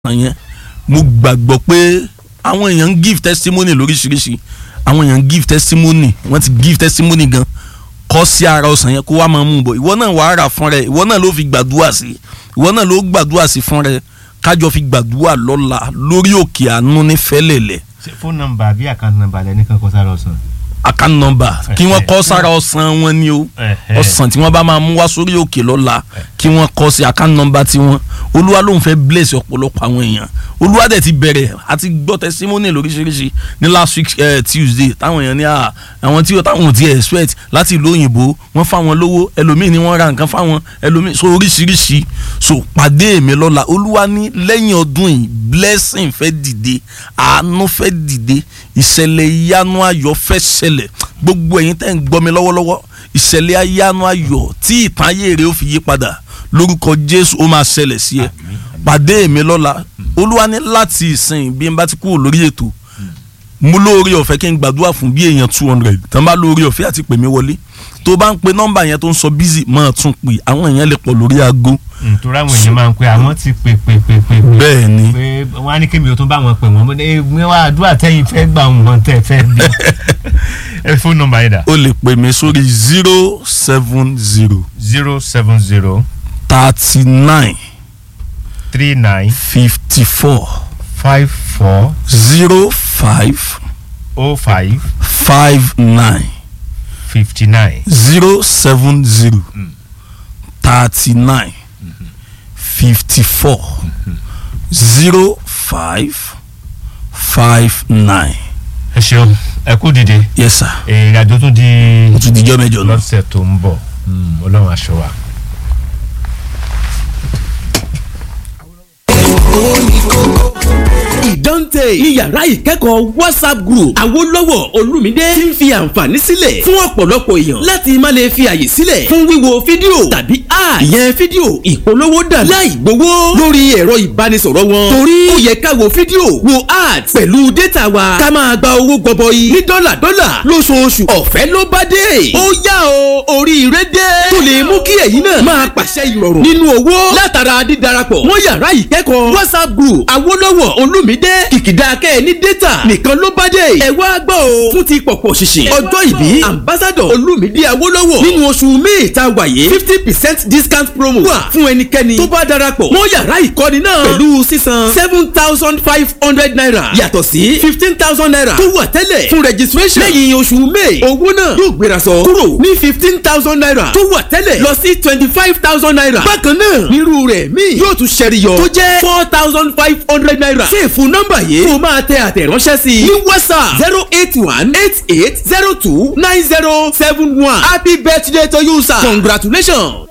ọ̀sán yẹn mo gbàgbọ́ pé àwọn èèyàn ń give testimony lóríṣiríṣi àwọn èèyàn ń give testimony wọ́n ti give testimony gan kọ́ sí ara ọ̀sán yẹn kó wá máa mú un bọ̀ ìwọ náà wàá rà fún rẹ ìwọ náà ló fi gbàdúrà sí ìwọ náà ló gbàdúrà sí fún rẹ kájọ fi gbàdúrà lọ́la lórí òkè àánú ní fẹ́lẹ̀lẹ̀ ṣe fóònù nọ́mbà àbí àkáǹtì nọ́mbà lẹ nìkan kọ sára ọsàn. account number kí wọ́n kọ́ sára ọ̀sán wọn ni o ọ̀sán tí wọ́n bá máa mú wá sórí òkè lọ́la kí wọ́n kọ́ sí account number tiwọn olúwa ló ń fẹ́ bless ọ̀pọ̀lọpọ̀ àwọn èèyàn olúwa dẹ̀ ti bẹ̀rẹ̀ àti gbọ́ testimony lóríṣiríṣi ní last week uh, tuesday táwọn èèyàn ní à àwọn tí táwọn ò ti expect láti ìlú òyìnbó wọ́n fáwọn lówó ẹlòmíì ni wọ́n ra nǹkan fáwọn ẹlòmíì so oríṣiríṣi so pàdé mi lọ́la olúwa ní lẹ́yìn ọdún yìí blessing fẹ́ dìde àánú fẹ́ dìde ìṣẹ̀lẹ̀ ìyanu ayọ̀ fẹ́ ṣẹlẹ̀ gbogbo ẹ̀yin tẹ́ ń gbọ́ mi lọ́wọ́lọ́wọ́ ìṣẹ̀lẹ̀ ìyanu ayọ̀ tí ìtàn ayé rẹ̀ ó fi yí padà lórúkọ jésù ó máa ṣẹlẹ̀ sí ẹ pàdé mi lọ́la olúwa ní láti ìsìn bí n bá ti kúrò lórí ètò mú lórí ọ̀fẹ́ kí n gbàdúrà fún bí èèyàn two hundred tán bá lórí ọ̀fẹ́ àti pè mí wọlé tó bá ń pe nọ́mbà yẹn tó ń sọ bízì máa tún pè àwọn èèyàn lè pọ̀ lórí aago. nítorí àwọn èèyàn máa ń pe àwọn ti pè pè pè pè. bẹ́ẹ̀ ni pé wọ́n á ní kémi ò tún bá wọn pè wọ́n mi wá àdúrà tẹ́yìn fẹ́ gbà wọn tẹ́ fẹ́ bí. ẹ fóònù nọ́mbà yẹn dà. o lè pè mí sórí zero seven zero zero seven zero thirty nine three nine fifty four five four zero five oh five five nine fifty nine. zero seven zero thirty nine fifty four zero five five nine. ẹ ṣeun ẹ kú dìde yes sir ìrìn àjò tún di o tún dijọ́ mẹ́jọ náà. lọ́sẹ̀ tó ń bọ̀ ọlọ́run aṣọ wa. ìdánte ní yàrá ìkẹ́kọ̀ọ́ whatsapp group àwòlọ́wọ̀ olùmídé ti ń fi àǹfààní sílẹ̀ fún ọ̀pọ̀lọpọ̀ èèyàn láti má lè fi àyè sílẹ̀ fún wíwo fídíò tàbí ad ìyẹn fídíò ìpolówó dà láì gbowó lórí ẹ̀rọ ìbánisọ̀rọ̀ wọn torí ó yẹ ká wo fídíò wo ad pẹ̀lú data wa ká máa gba owó gọbọi ní dọ́là dọ́là lóṣooṣù ọ̀fẹ́ ló bá dé ó yá o oríire dé tó lè mú kí ẹ̀yin náà máa pàṣẹ ìrọ̀rùn nínú owó látara dídarapọ̀ mọ́ yàrá ìkẹ́kọ̀ọ́ whatsapp group àwòlọ́wọ̀ olùmídé kìkìdá kẹ́ ẹ ní data nìkan ló bá dé ẹ wá gbọ́ o fún ti pọ̀pọ̀ ṣìṣìn ọjọ́ ìbí ambassador olùmídé awólọ́wọ̀ nínú oṣù may ta wàyé fifty percent discount promo wà fún ẹnikẹ́ni tó bá darapọ̀ mọ́ yàrá ìkọ́ni náà pẹ̀lú sísan seven thousand five hundred naira yàtọ̀ sí fifteen thousand naira tó wà tẹ́lẹ̀ fún registration lẹ́yìn oṣù may owó náà yóò gbéra sọ kúrò ní fifteen thousand naira tó wà tẹ́lẹ̀ lọ sí twenty five thousand naira bákan náà nírú rẹ̀ míì yóò tún ṣẹ́riyọ tó jẹ́ four thousand five hundred naira ṣèfù nọ́mbà yìí kó máa tẹ àtẹ̀ránṣẹ́ sí i ní whatsapp zero eight one eight eight zero two nine zero seven one happy birthday to you sir congratulations.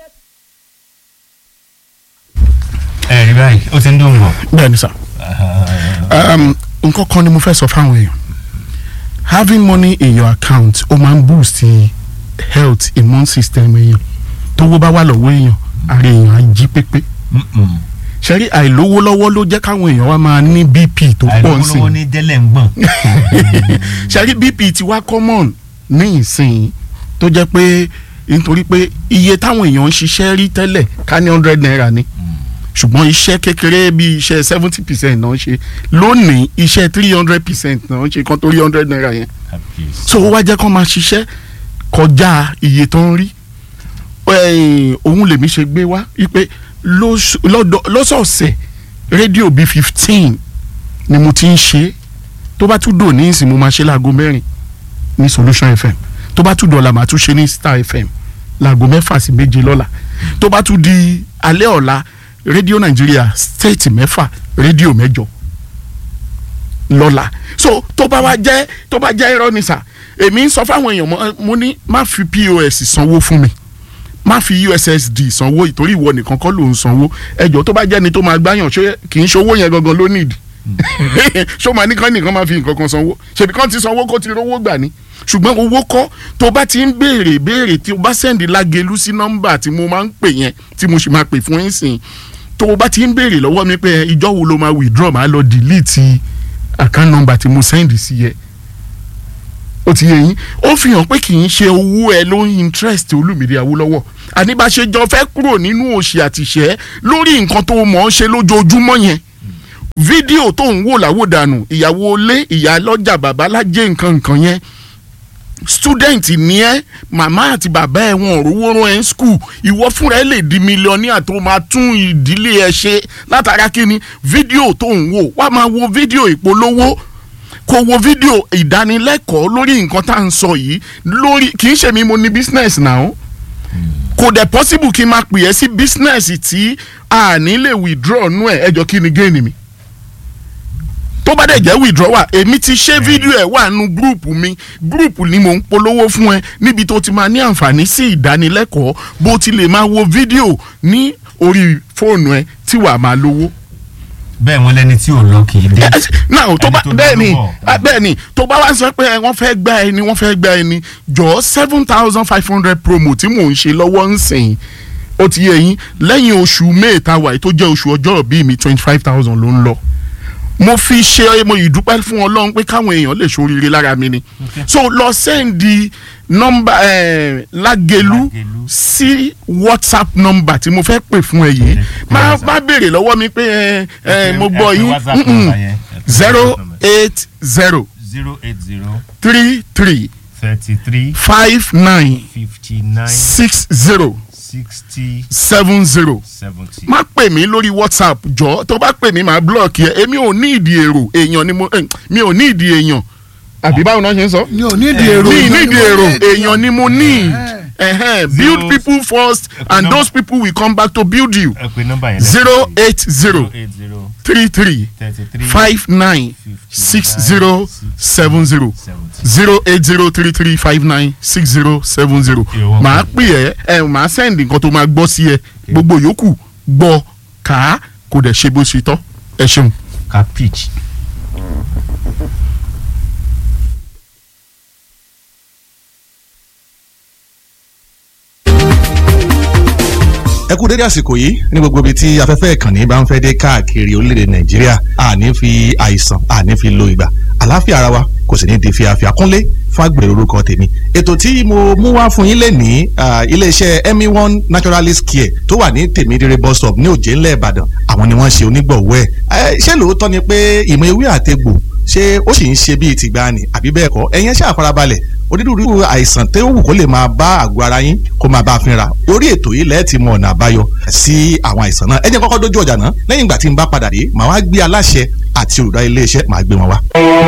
ẹ rí báyìí ó ti ń dùn bọ̀. bẹ́ẹ̀ni sà um, nǹkan kan ni mo fẹ́ sọ fáwọn èèyàn having money in your account ó máa ń boost health immune system èèyàn tówó bá wà lọ́wọ́ èèyàn ara èèyàn á jí pépé ṣẹ́rí àìlówó lọ́wọ́ ló jẹ́ káwọn èèyàn wá máa ní bp tó pọ̀ sí àìlówó ní délẹ̀ ń gbọ̀n. ṣẹ́rí bp ti wá common ní ìsìn tó jẹ́ pé nítorí pé iye táwọn èèyàn ń ṣiṣẹ́ rí tẹ́lẹ̀ ká ní hundred naira ni ṣùgbọ́n iṣẹ́ kékeré bí iṣẹ́ seventy percent náà ń ṣe lónìí iṣẹ́ three hundred percent náà ń ṣe kan torí hundred naira yẹn so ó wá jẹ́ kó máa ṣiṣẹ́ kọjá iye tó ń rí Eh, òun lèmi ṣe gbé wá wípé lóṣù- lọ́dọ̀- lọ́sọ̀ọ̀sẹ̀ rédíò bíi fifteen ni mo ti ń ṣe tó bá tún dò ní ìsìn mo máa ṣe láago mẹ́rin ní solution fm tó bá tún dọ̀la màá tún ṣe ní star fm láago mẹ́fà sí méje lọ́la tó bá tún di alẹ́ ọ̀la rédíò nàìjíríà state mẹ́fà rédíò mẹ́jọ lọ́la so tó bá wá jẹ́ tó bá jẹ́ irọ́ ni sà èmi ń sọ fáwọn èèyàn mo- mo ní má fi pos sanwó fún mi má fi ussd sanwó ìtorí ìwọ nìkan kọ́ ló ń sanwó ẹjọ́ tó bá jẹ́ni tó máa gbáyàn ṣé kì í ṣowó yẹn gangan ló nìdí ṣó máa nìkan nìkan máa fi nǹkan kan sanwó ṣèbí kan ti sanwó kó ti rówó gbà ní ṣùgbọ́n owó kọ́ tó bá ti ń béèrè béèrè tí o bá sẹ́ndì lágelu sí nọ́mbà tí mo máa ń pè yẹn tí mo sì máa pè fún yín sìn tó o bá ti ń béèrè lọ́wọ́ mi pé ìjọ́ wo ló máa withdraw máa lọ delete account number tí mo sẹ́ndì sí yẹ ó ti yé yín ó fi hàn pé kì í ṣe owó ẹ ló ń interest Olúmídé Awólọ́wọ̀ àníbàṣejọ fẹ́ kúrò nínú òṣì àtìṣẹ́ lórí nǹkan tó mọ̀ ọ́ ṣe lójoojúmọ́ yẹn fídíò tó ń wò láwòdànù ìyàwó ilé ìyá lọ́jà bàbá lájẹ́ nǹkan nǹkan yẹn student ní ẹ màmá àti bàbá ẹ wọn ò rówó rán ẹ ń skul ìwọ fúnra ẹ lè di mílíọ̀nìà tó máa tún ìdílé ẹ ṣe látara kíni fídíò tó ń wò wá máa wo fídíò ìpolówó kó wo fídíò ìdánilẹ́kọ̀ọ́ lórí nǹkan tá à ń sọ yìí lórí kì í ṣe mi mo ní business náà kò dẹ̀ possible kí n máa pè ẹ́ sí business tí a ní lè withdraw nú ẹ̀ ẹjọ́ kí ni gain mi tó bá dẹ̀ jẹ́ withdrawal èmi ti ṣe fídíò ẹ̀ wà nù gúrùpù mi gúrùpù ni mò ń polówó fún ẹ níbi tó ti máa ní àǹfààní sí ìdánilẹ́kọ̀ọ́ bó ti lè máa wo fídíò ní orí fóònù ẹ tí wàá máa lówó. bẹ́ẹ̀ wọ́n lẹ́ni tí ò lọ kì í dé. Yes, now tó bá Ẹni tó bẹ́ẹ̀ ni dánú bọ̀. ah, bẹ́ẹ̀ ni tó bá wá sọ pé ẹ, wọ́n fẹ́ gba ẹni wọ́n fẹ́ gba ẹni jọ seven thousand five hundred promo tí mò ń ṣe lọ́wọ́ ń sìn ó ti yẹ yín lẹ́yìn oṣù may ta wà yìí tó jẹ́ oṣù ọjọ́ bíi mi twenty five thousand ló ń lọ mo fi ṣe mo ìdúpẹ́ fún ọlọ́run pé káwọn èèyàn lè ṣoríire lára mi ni so lọ sẹ́ndì nọ́mbà eh, lágẹ̀lú Lágẹ̀lú. sí whatsapp nọ́mbà tí mo fẹ́ pè fún ẹ yìí má WhatsApp. má béèrè lọ́wọ́ mi pé ẹ ẹ mo Ẹ gbọ́ pè yín WhatsApp Mm-mm. number yẹn. Ẹ pè zero WhatsApp number. eight zero zero eight zero three three thirty three five nine fifty nine six zero sixty seven zero seventy. má pè mí lórí whatsapp jọ tó bá pè mí màá blọọkì ẹ èmi ò ní ìdí èrò èèyàn ni mo eh, mi ò ní ìdí èèyàn àbí báwo náà ṣe ń sọ. mi ò ní ìdí èrò mi èèyàn ní ìdí ni mo èrò ní ìdí èèyàn ni mo need Ẹhẹ́n, build Zero- people first and number- those people will come back to build you ẹ pè nọ́mbà yẹn. zero eight zero eight zero three three thirty three five nine six zero seven zero zero eight zero three three five nine six zero seven zero You're welcome. màá pè ẹ́ ẹ màá sẹ́ndì nǹkan tó máa gbọ́ sí ẹ gbogbo yòókù gbọ́ kà á kò dẹ̀ ṣe bó ṣe tọ́ ẹ ṣeun. ka pitch. ẹ kú dédé àsìkò yìí ní gbogbo ibi tí afẹ́fẹ́ ìkànnì bá ń fẹ́ dé káàkiri orílẹ̀-èdè nàìjíríà àní fi àìsàn àní fi lo ìgbà àlàáfíà ara wa kò sì ní di fíafíà kúnlé fàgbèrè orúkọ tèmi ètò tí mo mú wá fún yín lè ní iléeṣẹ́ emi one naturalist care tó wà ní tèmídìrẹ bus stop ní òjé ńlẹ̀ ìbàdàn àwọn ni wọ́n ṣe onígbọ̀wọ́ ẹ̀ ṣé lóòótọ́ ni pé ìmọ̀ ewé àtegbò ṣé ó sì ń ṣe bíi tìgbàanì àbí bẹ́ẹ̀ kọ́ ẹ̀yin ẹ ṣáà farabalẹ̀ onírúurú àìsàn tó wù kó lè máa bá àgọ́ ara yín kó máa bá a fínra orí ètò yìí lẹ́ẹ̀ ti mọ ọ̀nà àbáyọ sí àwọn àìsàn náà ẹ jẹ́ kọ́kọ́ dójú ọjà náà lẹ́yìn ìgbà tí n bá padà dé màá wá gbé aláṣẹ àti olùdarí iléeṣẹ́ màá gbé wọn wá.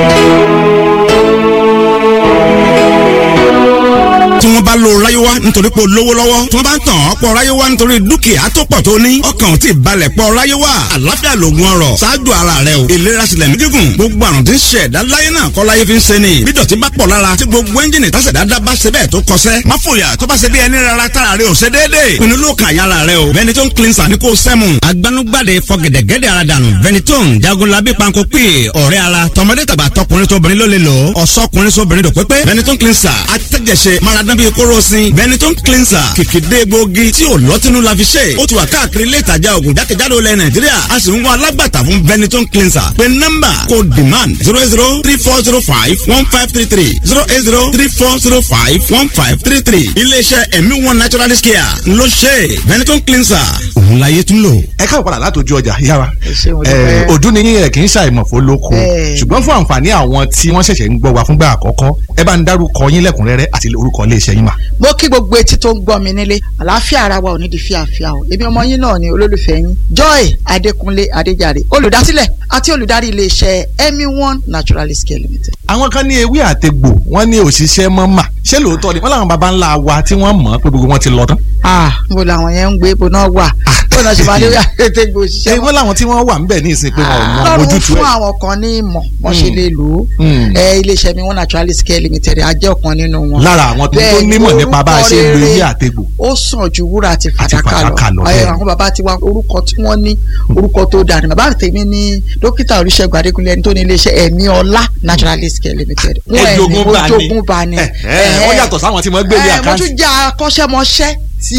tí wọ́n bá lo ráyéwá nítorí pé o lówó lọ́wọ́ tí wọ́n bá ń tàn ọ́ pọ̀ ráyéwá nítorí dúkìá tó pọ̀ tó ní ọkàn ò tí ì balẹ̀ pọ̀ ráyéwá àlàáfíà lògùn ọrọ̀ ṣáájú ara rẹ o ìlera sílẹ̀ ní gígùn gbogbo àrùn tí ń ṣe ẹ̀dá láyé náà kọ́ láyé fi ń ṣe ni bí dọ̀tí bá pọ̀ lára tí gbogbo ẹ́ńjìnì tásẹ̀dá dá bá ṣe bẹ́ẹ̀ tó kọsẹ́ má fòyà tó bá ṣe bí ẹni rárá tára rẹ ò ṣe déédéé pinnu ló kàn yára rẹ o Benetton cleanser ní kò sẹ́mu agbanugbade fọgẹ̀dẹ̀gẹ̀dẹ̀ ara dànù Benetton jagunlabi panko pè ọ̀rẹ́ ara tọmọdé tàgbà tọkùnrin tóbìnrin ló lè lò ọ̀sọ́kùnrin sóbìnrin dòpépé Benetton cleanser atẹ́jẹsẹ maradán bíi kóró sin Benetton cleanser kìkìdé gbòógì tí ò lọ́tínú la fi ṣe ó ti wà káàkiri ilé ìtajà ògùn jákèjádò ilẹ̀ Nàìjíríà a sì ń wá alágbàtà fún Benetton cleanser pé nọ́mbà kò demand zero eight zero three four zero five one five three three zero eight zero three four zero five one five three three iléeṣẹ́ ẹ̀mí one naturalist care ló ṣe Benetton cleanser òun láyé tún lò. ẹ káàbọ̀ padà látòjú ọjà yára ṣé mo dúpẹ́. ọdún ni yín ẹ kì í ṣàìmọ̀ fó lóko Bẹ́ẹ̀. ṣùgbọ́n fún àǹfààní àwọn tí wọ́n ṣẹ̀ṣẹ̀ ń gbọ́ wa fúngbà àkọ́kọ́ ẹ bá ń dárúkọ yín lẹ́kùnrẹ́rẹ́ àti orúkọ iléeṣẹ́ yín mà. mo kí gbogbo etí tó ń gbọ́ mi nílé àlàáfíà ara wa ò ní di fíàfíà o èmi ọmọ yín náà ni olólùfẹ́ yín joy adékúnlé adéjàre olùdásílẹ̀ àti olùdarí iléeṣẹ́ emi one naturalist care limited. àwọn kan ní ewé àtegbò wọ́n ní òṣìṣẹ́ mọ́ mà ṣé lóòótọ́ ni wọ́n làwọn baba ńlá wa tí wọ́n mọ̀ pé gbogbo wọn ti lọ tán. ah mo làwọn yẹn ń gbé ibo náà wà bó náà ṣe máa lórí àtẹ̀gbò òṣìṣẹ́ ṣé wọ́n làwọn tí wọ́n wà ń bẹ̀ ní ìsìn pé wọn ò mọ lọ́rùn ojútùú fún ẹ̀. àwọn kan ní ìmọ̀ wọ́n ṣe Mm. lè lò ó Mm. ẹ iléeṣẹ́ mi one naturalist care limited a jẹ́ ọ̀kan nínú wọn. lára àwọn tó tó Bẹ́ẹ̀ ni, nímọ̀ nípa bá a ṣe ń lo orúkọ ewé rere àtegbò. ó sàn ju wúrà àti Àti fàdákà fàdákà lọ, lọ bẹ́ẹ̀ Ẹ, ni. àwọn bàbá ti wá orúkọ tí wọ́n ní orúkọ tó dáa ni bàbá tèmi ní dókítà olùṣègùn adékúnlé ẹni tó ní iléeṣẹ́ ẹ̀mí ọlá naturalist care limited Wọ́n ẹni Ẹjogún bá ní. ojogun bá ní. Ẹ, ẹ, wọ́n yàtọ̀ sáwọn tí wọ́n gbé ní Ẹ, mo àkáǹtì. tún jẹ́ akọ́ṣẹ́mọṣẹ́ ti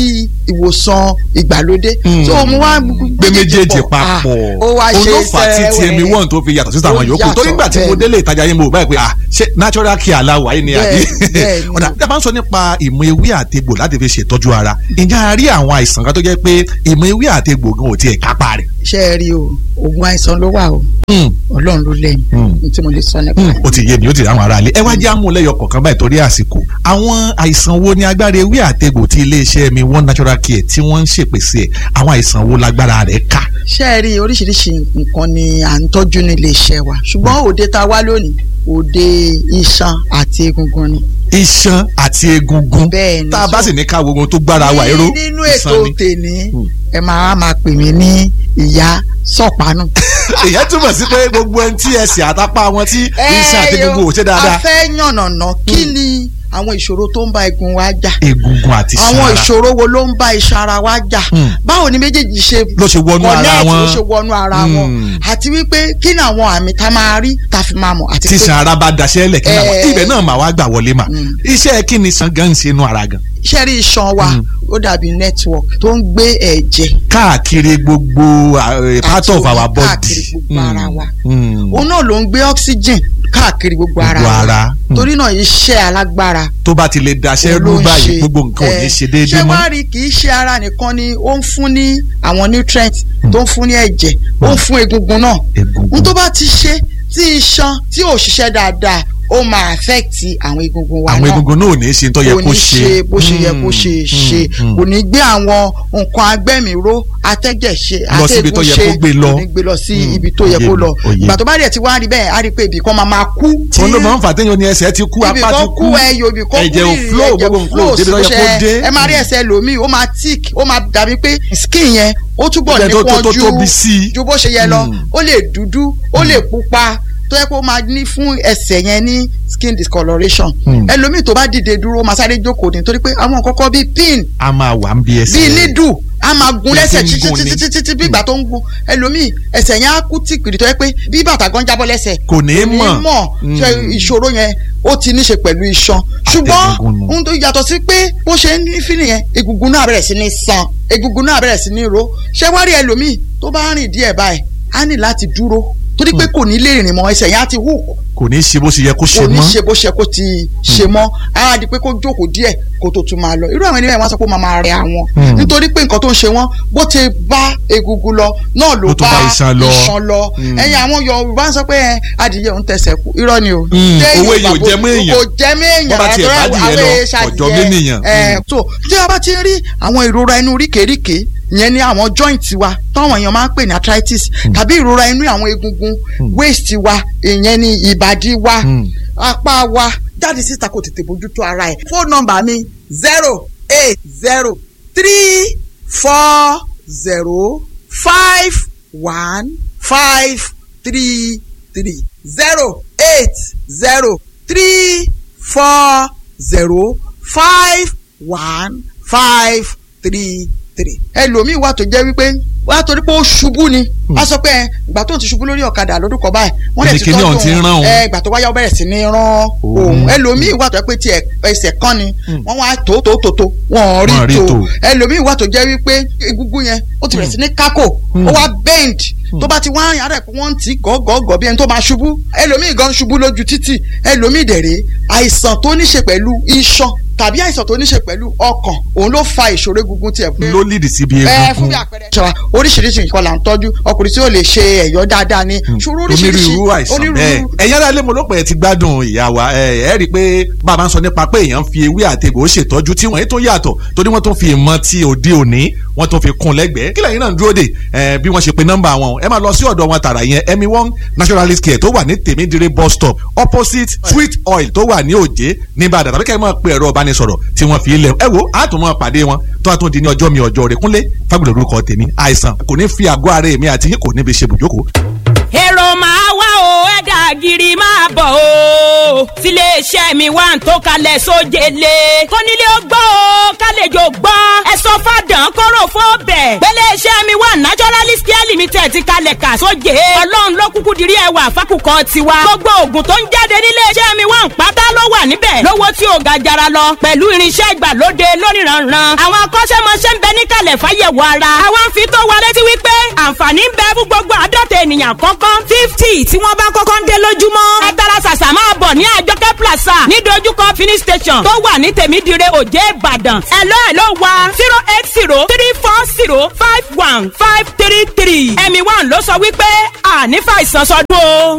ìwòsàn ìgbàlódé so mo wá gbé méjèèjì papọ̀ ó wá ṣe olófà tí sẹ́wẹ̀ẹ́. tmi one tó fi yàtọ̀ sí àwọn Ó yòókù yàtọ̀, torí nígbà tí mo bẹ́ẹ̀ délé ìtajà yín mo báyìí pé ah ṣé natural care aláwọ̀ ayé ni àbí Bẹ́ẹ̀, bẹ́ẹ̀ ni. ọ̀dà tí a bá ń sọ nípa ìmọ̀ ewé àtegbò láti fi ṣètọ́jú ara ǹjẹ́ a rí àwọn àìsàn kan tó jẹ́ pé ìmọ̀ ewé àtegbò gan ò tiẹ̀ kápá rẹ̀ ṣe é rí o oògùn àìsàn ló wà o ọlọ́run ló lẹ́yìn ní tí mo lè sọ nípa rẹ̀. ó ti yé mi ó ti rí àwọn ará ilé ẹ wá jẹ́ àmúlẹ́yọ kọ̀ọ̀kan báyìí torí àsìkò àwọn àìsàn wo ni agbára ewé àtegbò tí iléeṣẹ́ mi one natural care tí wọ́n ń ṣèpèsè ẹ̀ àwọn àìsàn wo lágbára rẹ̀ ká ṣe é rí oríṣiríṣi nǹkan ni à ń tọ́jú ní iléeṣẹ́ wa ṣùgbọ́n òde tá a wá lónìí òde iṣan àti egungun ni. iṣan àti egungun Bẹ́ẹ̀ ni. tá a bá sì ní ká wo ohun tó gbára wa ẹ̀rọ Ní- nínú ètò iṣan ni. tèmi ẹ máa máa pè mí ní ìyá sọ̀pánù. èyàn túmọ̀ sí pé gbogbo ẹni tí ẹsẹ̀ àtàpá wọn tí iṣan àti egungun ò ṣe a dáadáa fẹ́ yànnàná kí ni àwọn ìṣòro tó ń bá egun wa jà egungun àti iṣan àwọn ara ìṣòro wo ló ń bá iṣan ara wa jà Hmm. báwo ni méjèèjì ṣe Ló ṣe wọnú ara connect, wọn. ló ṣe wọnú ara wọn Hmm. àti wípé kí ni àwọn àmì tá a máa rí tá a fi máa mọ̀ àti tí pé iṣan ara bá daṣẹ́ lẹ̀ kí náà Eh. ibẹ̀ náà mà wá gbà wọlé mà Mm. iṣẹ́ kí ni iṣan gan ń ṣe inú ara gan iṣẹ́ rí iṣan wa Hmm. ó dàbí network tó ń gbé ẹ̀jẹ̀ káàkiri gbogbo eh, part àti of omi our body káàkiri gbogbo ara wa Mm. òun náà ló ń gbé oxygen káàkiri gbogbo ara Gbogbo wa ara. Hmm. torí náà iṣẹ́ alágbára tó bá ti lè daṣẹ́ òun rú ló ń báyìí ṣe. gbogbo nǹkan ò ní Eh, ṣe déédéé ṣé mọ́ wàá rí kì í ṣe ara nìkan ni ó ń fún ní àwọn nutrients tó ń fún ní ẹ̀jẹ̀ ó ń fún egungun náà egungun n tó bá ti ṣe tí iṣan tí ò ṣiṣẹ́ dáadáa ó máa affect àwọn egungun wa àwọn náà egungun náà ò ní ṣe tó yẹ kò kó ní ṣe bó ṣe yẹ kó Mm, ṣe mm, ṣe mm. kò ní gbé àwọn nǹkan agbẹ́mìíró atẹ́jẹ̀ ṣe Lọ síbi tó yẹ atẹ́gùn kó gbé lọ. kò ní gbé lọ sí Mm, ibi tó yẹ òye kó mi, lọ òye. ìgbà tó bá dẹ̀ ti wá rí bẹ́ẹ̀ á rí pé ibì kan máa máa kú tí òun ló máa ń fà téèyàn ní ẹsẹ̀ ti kú ibì apá ti kan kú kú ẹyọ ibì kan kú ẹ̀jẹ̀ ò rírì, flow ẹ̀jẹ̀ gbogbo nǹkan ò débi tó bó yẹ ṣe- kó dé ẹ máa rí ẹsẹ̀ lòmíì ó máa tick ó máa dàbí pé skin yẹn ó túbọ̀ Ó jẹ́ tó- tó- tó nípọn tóbi sí i. ju ju bó ṣe yẹ lọ Mm. ó lè dúdú ó lè pupa tó yẹ kó máa ní fún ẹsẹ̀ yẹn ní skin discoloration Mm. ẹlòmíì tó bá dìde dúró ó máa sáré jókòó ní torí pé àwọn kọ́kọ́ bíi pin a máa wà ń bí ẹsẹ̀ bíi nídù a máa gun Bí lẹ́sẹ̀ ti ń gun ni. títí títí bí ìgbà tó ń gun ẹlòmíì ẹsẹ̀ yẹn á kú tìkìrì tó yẹ pé bí bàtà gan jábọ́ lẹ́sẹ̀ kò ní í mọ̀ mọ̀ ṣe Mm. ìṣòro yẹn ó ti ní ṣe pẹ̀lú iṣan ṣùgbọ́n Àtẹ̀gùngùn nù. ohun tó yàtọ̀ sí pé bó ṣe ń ní fílì yẹn egungun náà bẹ̀rẹ̀ sí ní san egungun náà bẹ̀rẹ̀ sí ní ro ṣé wá rí ẹlòmíì tó bá rìn díẹ̀ báyìí á ní láti dúró torí pé kò ní lè rìn mọ́ ẹsẹ̀ yẹn á ti hù kò ní í ṣe bó ṣe yẹ kó ṣe kò ní mọ́ ṣe bó ṣe kó ti ṣe mọ́ á di pé kó jókòó díẹ̀ kó tó tún máa lọ irú àwọn ènìyàn wọn sọ pé ó máa máa rẹ àwọn Hmm. nítorí pé nǹkan tó ń ṣe wọn bó ti bá egungun lọ náà ló Ló tún bá bá iṣan lọ. iṣan lọ Hmm. ẹ̀yin àwọn Yorùbá ń sọ pé ẹ, adìyẹ òun tẹsẹ̀ kú irọ́ ni o Hmm. Ṣé Owó Yorùbá èyí ò kò- jẹ mọ́ èèyàn. kò jẹ mọ́ èèyàn Bó bá tiẹ̀ àtọ́rọ́ bá dìyẹ àwọn lọ, èèṣà ọ̀jọ̀ adìyẹ. ménìyàn. Ẹ, Hmm. so tí a bá ti rí àwọn ìrora inú ríkèríkè ìyẹn ní àwọn joint wa táwọn èèyàn máa ń pè ní arthritis tàbí ìrora inú àwọn egungun waist wa ìyẹn ní ìbàdí wa Hmm. apá wa jáde síta kò tètè bójútó ara ẹ̀. fóònù nọ́mbà mi zero eight zero three four zero five one five three three zero eight zero three four zero five one five three three. ẹlòmíì wà tó jẹ́ wípé wà á torí pé ó ṣubú ni a sọ pé ẹ, ìgbà tó ń ti ṣubú lórí ọ̀kadà lọ́dún kan báyìí wọ́n lè ti Kíni tọ́jú ọ̀hún ti ń rán òun. ẹ ìgbà tó wáyà ó bẹ̀rẹ̀ sí ní rán òun ẹlòmíì wà tó jẹ́ pé tiẹ̀ ẹsẹ̀ kan ni wọ́n wá tó tó tó tó wọ́n Wọ́n rí rí tó tó. ẹlòmíì wà tó jẹ́ wípé egungun yẹn ó ti bẹ̀rẹ̀ sí ní kákò ó wá bend tó bá ti wá rìn ara ẹ̀ pé wọ́n ń tì í gọ́gọ́gọ́ bí ẹni tó máa ṣubú ẹlòmíì gan ṣubú lójú títì ẹlòmíì dẹ̀rẹ̀ àìsàn tó ní ṣe pẹ̀lú iṣan tàbí àìsàn tó ní ṣe pẹ̀lú ọkàn òun ló fa ìṣòro egungun tiẹ̀ pé ló lìdí síbi ẹ egungun fún bí àpẹẹrẹ. ṣọlá oríṣiríṣi nǹkan là ń tọ́jú ọkùnrin tí ó lè ṣe ẹ̀yọ́ dáadáa ni ṣòro oríṣiríṣi onírúurú àìsàn bẹ́ẹ̀ ẹ̀yin ará ilé mo ló pẹ́ ti gbádùn ìyá wa ẹ ẹ rí i pé bàbá ń sọ nípa pé èèyàn fi ewé àtegbò ó ṣètọ́jú tí wọ́n yìí tó yàtọ̀ torí wọ́n tó fi ìmọ̀ ti òde òní wọ́n tó fi kún lẹ́gbẹ̀ẹ́ kí lẹ́yìn náà ń dúró dè ẹ bí wọ́n ṣe pe nọ́mbà wọn ẹ máa lọ sí ọ̀dọ̀ wọn tààrà yẹn emi one naturalist care tó wà ní tèmídìrí bus stop opposite sweet oil tó wà ní òjé ní Ìbàdàn tàbí kẹ́ ẹ máa pe ẹ̀rọ ìbánisọ̀rọ̀ tí wọ́n fi ilẹ̀ ẹ wo á tún máa pàdé wọn tó a tún di ní ọjọ́ mi ọjọ́ rẹ̀ kúnlé fagbọ̀dọ̀ orúkọ tèmi àìsàn kò ní fi àgọ́ ara èmi àti yín kò níbi ṣe bùjókòó èrò máa wá o ẹ̀dà gírí máa bọ̀ o sílé iléeṣẹ́ mi wà ń tó kalẹ̀ sójele kónílé ó gbọ́ o kálejò gbọ́ ẹ sọ fàdán kóró fún ọbẹ̀ gbéléeṣẹ́ mi wà naturalist care limited ti kalẹ̀ kà sóje ọlọ́run ló kúkú dirí ẹwà fákùkọ tiwa gbogbo oògùn tó ń jáde níléeṣẹ́ mi wà ń pátá ló wà níbẹ̀ lówó tí ò ga jara lọ pẹ̀lú irinṣẹ́ ìgbàlóde lóníranran àwọn akọ́ṣẹ́mọṣẹ́ ń bẹ níkàlẹ̀ fáyẹ̀wò ara àwa ń fi tó wa létí wípé àǹfààní ń bẹ fún gbogbo àádọ́ta ènìyàn kọ́kọ́ fifty tí wọ́n bá kọ́kọ́ ń dé lójúmọ́ ẹ tara ṣàṣà máa bọ̀ ní àjọkẹ́ plaza ní dojúkọ finish station tó wà ní tèmídìrẹ òjé ìbàdàn ẹ̀lọ́ ẹ̀lọ́ wa zero eight zero three four zero five one five three three ẹ̀mí one ló sọ wípé àní fàìsàn sọdún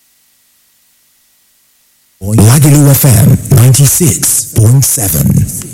o. Lagelu FM 96.7.